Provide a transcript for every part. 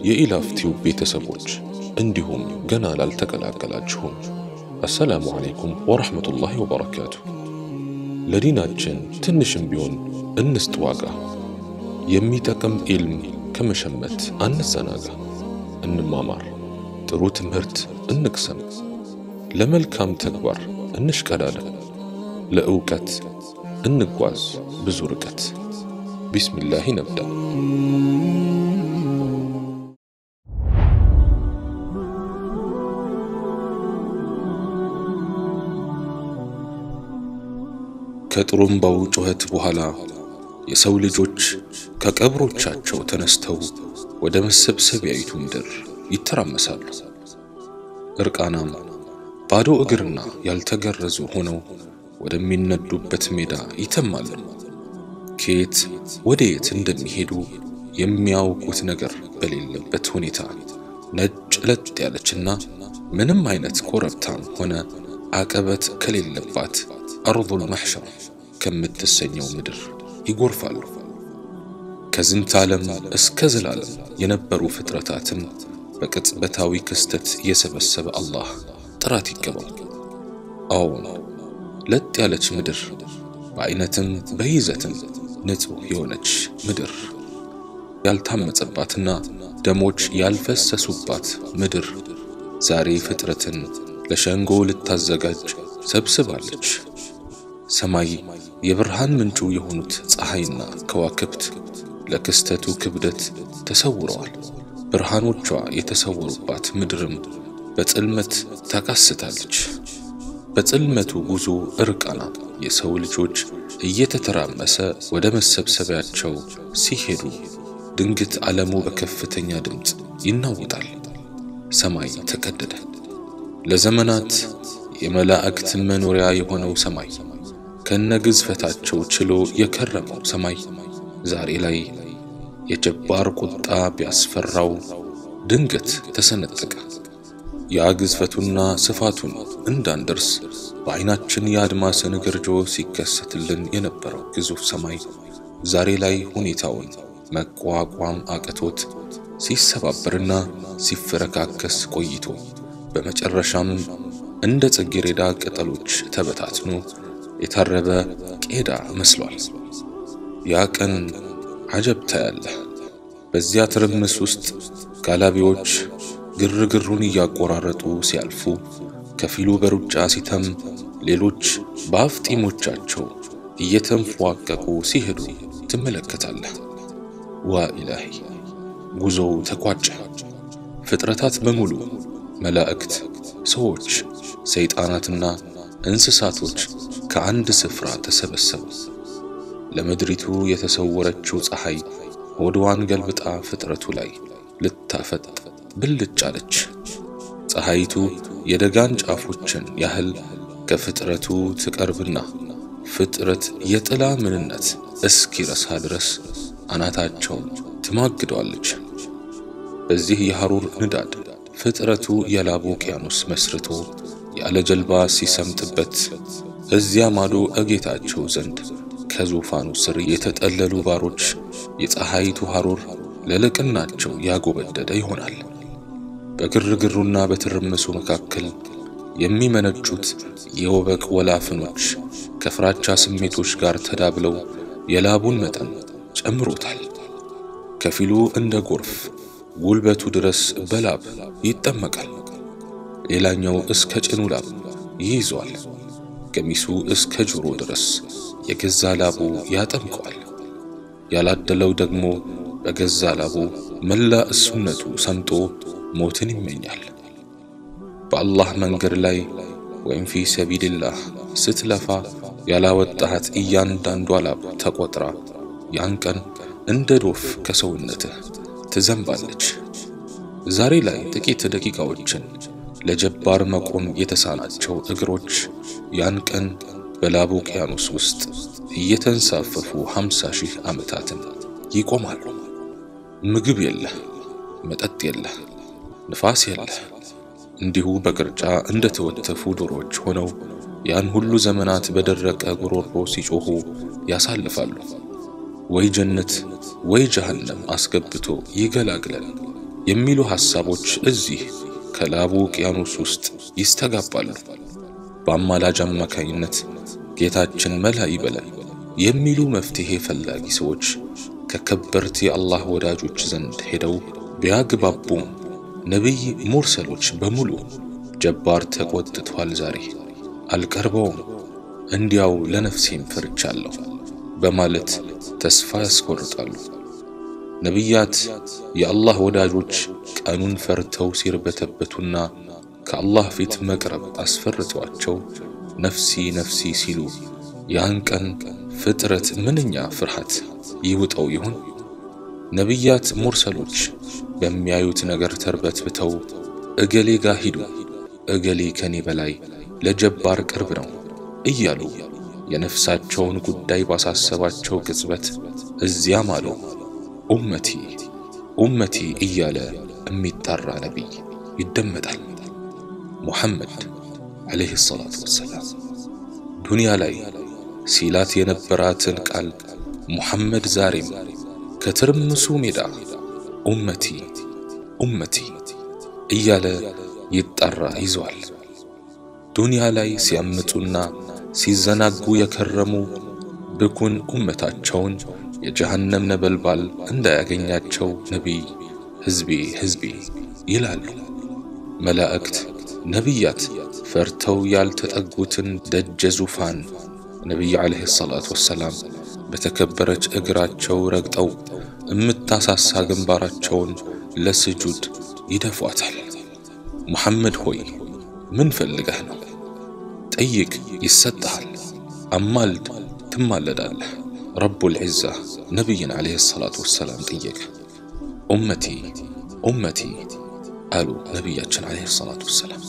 የኢላፍቲው ቤተሰቦች እንዲሁም ገና ላልተቀላቀላችሁም አሰላሙ አለይኩም ወረሕመቱላሂ ወበረካቱ። ለዲናችን ትንሽም ቢሆን እንስጥ ዋጋ። የሚጠቅም ኢልም ከመሸመት አንዘናጋ። እንማማር፣ ጥሩ ትምህርት እንቅሰም፣ ለመልካም ተግባር እንሽቀዳደም፣ ለእውቀት እንጓዝ ብዙ ርቀት። ቢስሚላህ ነብዳ። ከጥሩምባው ጩኸት በኋላ የሰው ልጆች ከቀብሮቻቸው ተነስተው ወደ መሰብሰቢያይቱ ምድር ይተራመሳሉ። እርቃናም ባዶ እግርና ያልተገረዙ ሆነው ወደሚነዱበት ሜዳ ይተማሉ። ከየት ወደ የት እንደሚሄዱ የሚያውቁት ነገር በሌለበት ሁኔታ ነጭ ለጥ ያለችና ምንም አይነት ኮረብታም ሆነ አቀበት ከሌለባት አርዱል መሕሸር ከምትሰኘው ምድር ይጎርፋሉ። ከዝንተ ዓለም እስከ ዘላለም የነበሩ ፍጥረታትን በቅጽበታዊ ክስተት የሰበሰበ አላህ ጥራት ይገባው። አዎን ለጥ ያለች ምድር በአይነትም በይዘትም ንጹሕ የሆነች ምድር ያልታመጸባትና ደሞች ያልፈሰሱባት ምድር ዛሬ ፍጥረትን ለሸንጎ ልታዘጋጅ ሰብስባለች። ሰማይ የብርሃን ምንጩ የሆኑት ፀሐይና ከዋክብት ለክስተቱ ክብደት ተሰውረዋል። ብርሃኖቿ የተሰወሩባት ምድርም በጽልመት ታካስታለች። በጽልመቱ ጉዞ እርቃና የሰው ልጆች እየተተራመሰ ወደ መሰብሰቢያቸው ሲሄዱ ድንገት ዓለሙ በከፍተኛ ድምፅ ይናወጣል። ሰማይ ተቀደደ። ለዘመናት የመላእክት መኖሪያ የሆነው ሰማይ ከነግዝፈታቸው ችሎ የከረመው ሰማይ ዛሬ ላይ የጀባር ቁጣ ቢያስፈራው ድንገት ተሰነጠቀ። ያ ግዝፈቱና ስፋቱን እንዳንደርስ በዓይናችን የአድማስን ግርጆ ሲከሰትልን የነበረው ግዙፍ ሰማይ ዛሬ ላይ ሁኔታውን መቋቋም አቅቶት ሲሰባበርና ሲፈረካከስ ቆይቶ በመጨረሻም እንደ ጽጌረዳ ቅጠሎች ተበታትኖ የታረበ ቄዳ መስሏል። ያ ቀን አጀብ ታያለህ። በዚያ ትርምስ ውስጥ ጋላቢዎች ግርግሩን እያቆራረጡ ሲያልፉ፣ ከፊሉ በሩጫ ሲተም፣ ሌሎች በአፍጢሞቻቸው እየተንፏቀቁ ሲሄዱ ትመለከታለህ። ዋ ኢላሂ! ጉዞው ተቋጨ። ፍጥረታት በሙሉ መላእክት፣ ሰዎች፣ ሰይጣናትና እንስሳቶች ከአንድ ስፍራ ተሰበሰቡ። ለምድሪቱ የተሰወረችው ፀሐይ ሆድዋን ገልብጣ ፍጥረቱ ላይ ልታፈጥ ብልጭ አለች። ፀሐይቱ የደጋን ጫፎችን ያህል ከፍጥረቱ ትቀርብና ፍጥረት የጥላ ምንነት እስኪረሳ ድረስ አናታቸውን ትማግደዋለች። በዚህ የሐሩር ንዳድ ፍጥረቱ የላቡ ውቅያኖስ መስርቶ ያለ ጀልባ ሲሰምጥበት እዚያ ማዶ እጌታቸው ዘንድ ከዙፋኑ ስር የተጠለሉ ባሮች የፀሐይቱ ሐሩር ለልቅናቸው ያጎበደደ ይሆናል። በግርግሩና በትርምሱ መካከል የሚመነጩት የወበቅ ወላፍኖች ከፍራቻ ስሜቶች ጋር ተዳብለው የላቡን መጠን ጨምሮታል። ከፊሉ እንደ ጎርፍ ጉልበቱ ድረስ በላብ ይጠመቃል። ሌላኛው እስከ ጭኑ ላብ ይይዘዋል። ገሚሱ እስከ ጆሮ ድረስ የገዛ ላቡ ያጠምቀዋል። ያላደለው ደግሞ በገዛ ላቡ መላ እሱነቱ ሰምጦ ሞትን ይመኛል። በአላህ መንገድ ላይ ወይም ፊ ሰቢልላህ ስትለፋ ያላወጣሃት እያንዳንዷ ላብ ተቆጥራ ያን ቀን እንደ ዶፍ ከሰውነትህ ትዘንባለች። ዛሬ ላይ ጥቂት ደቂቃዎችን ለጀባር መቆም የተሳናቸው እግሮች ያን ቀን በላቡ ውቅያኖስ ውስጥ እየተንሳፈፉ ሃምሳ ሺህ ዓመታትን ይቆማሉ። ምግብ የለህ፣ መጠጥ የለህ፣ ንፋስ የለህ። እንዲሁ በቅርጫ እንደ ተወተፉ ዶሮዎች ሆነው ያን ሁሉ ዘመናት በደረቀ ጉሮሮ ሲጮኹ ያሳልፋሉ። ወይ ጀነት ወይ ጀሃነም አስገብቶ ይገላግለን የሚሉ ሐሳቦች እዚህ ከላቡ ውቅያኖስ ውስጥ ይስተጋባሉ። በአማላጅ አማካኝነት ጌታችን መላ ይበለን የሚሉ መፍትሄ ፈላጊ ሰዎች ከከበርት የአላህ ወዳጆች ዘንድ ሄደው ቢያግባቡም ነቢይ ሙርሰሎች በሙሉ ጀባር ተቆጥቷል፣ ዛሬ አልቀርበውም፣ እንዲያው ለነፍሴም ፈርቻለሁ በማለት ተስፋ ያስቆርጣሉ። ነቢያት የአላህ ወዳጆች ቀኑን ፈርተው ሲርበተበቱና ከአላህ ፊት መቅረብ አስፈርቷቸው ነፍሲ ነፍሲ ሲሉ ያን ቀን ፍጥረት ምንኛ ፍርሃት ይውጠው ይሆን? ነቢያት ሙርሰሎች በሚያዩት ነገር ተርበትብተው እገሌ ጋ ሂዱ፣ እገሌ ከኔ በላይ ለጀባር ቅርብ ነው እያሉ የነፍሳቸውን ጉዳይ ባሳሰባቸው ቅጽበት እዚያም አሉ ኡመቲ ኡመቲ እያለ የሚጣራ ነቢይ ይደመጣል። ሙሐመድ ዓለይሂ ሰላቱ ወሰላም ዱንያ ላይ ሲላት የነበራትን ቃል ሙሐመድ ዛሬም ከትርምሱ ሜዳ ኡመቲ ኡመቲ እያለ ይጣራ ይዘዋል። ዱንያ ላይ ሲያምጡና ሲዘናጉ የከረሙ ብኩን ኡመታቸውን የጀሃነም ነበልባል እንዳያገኛቸው ነቢይ ሕዝቤ ሕዝቤ ይላሉ። መላእክት ነቢያት ፈርተው ያልተጠጉትን ደጀ ዙፋን ነቢይ ዓለይሂ ሰላቱ ወሰላም በተከበረች እግራቸው ረግጠው እምታሳሳ ግንባራቸውን ለስጁድ ይደፏታል። ሙሐመድ ሆይ ምን ፈልገህ ነው? ጠይቅ ይሰጥሃል፣ አማልድ ትማለዳለህ። ረቡል ዒዛ ነቢይን ዓለይሂ ሰላቱ ወሰላም ጠየቀ። ኡመቲ ኡመቲ አሉ ነቢያችን ዓለይሂ ሰላቱ ወሰላም።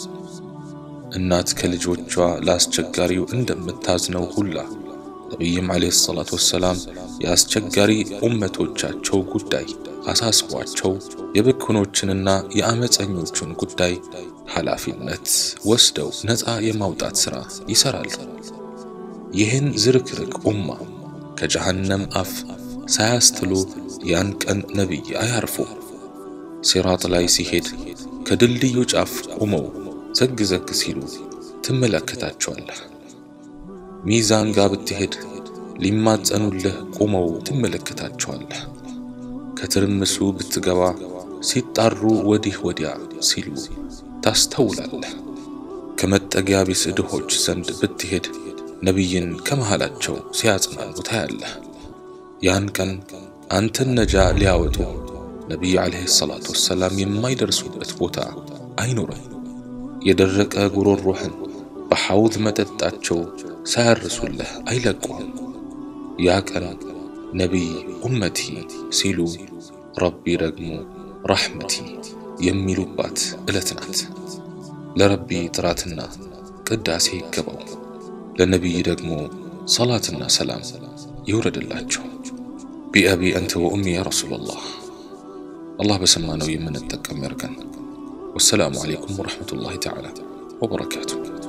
እናት ከልጆቿ ለአስቸጋሪው እንደምታዝነው ሁላ ነቢይም ዓለይሂ ሰላቱ ወሰላም የአስቸጋሪ ኡመቶቻቸው ጉዳይ አሳስቧቸው የብኩኖችንና የአመፀኞቹን ጉዳይ ኃላፊነት ወስደው ነፃ የማውጣት ሥራ ይሠራሉ። ይህን ዝርክርክ ኡማ ከጀሃነም አፍ ሳያስትሉ ያን ቀን ነቢይ አያርፉ። ሲራጥ ላይ ሲሄድ ከድልድዩ ጫፍ ቆመው ዘግ ዘግ ሲሉ ትመለከታቸዋለህ። ሚዛን ጋር ብትሄድ ሊማጸኑልህ ቆመው ትመለከታቸዋለህ። ከትርምሱ ብትገባ ሲጣሩ ወዲህ ወዲያ ሲሉ ታስተውላለህ። ከመጠጊያ ቢስ ድሆች ዘንድ ብትሄድ ነቢይን ከመሃላቸው ሲያጽናኑ ታያለህ። ያን ቀን አንተን ነጃ ሊያወጡ ነቢይ ዓለይሂ ሰላቱ ወሰላም የማይደርሱበት ቦታ አይኖርም። የደረቀ ጉሮሮህን በሐውድ መጠጣቸው ሳያርሱልህ አይለቁም። ያ ቀን ነቢይ ኡመቲ ሲሉ ረቢ ደግሞ ራሕመቲ የሚሉባት ዕለት ናት። ለረቢ ጥራትና ቅዳሴ ይገባው፣ ለነቢይ ደግሞ ሰላትና ሰላም ይውረድላቸው። ቢአቢ አንተ ወኡሚ ያ ረሱላላህ። አላህ በሰማነው የምንጠቀም ያርገን። ወሰላሙ ዓለይኩም ወረሕመቱላሂ ተዓላ ወበረካቱ።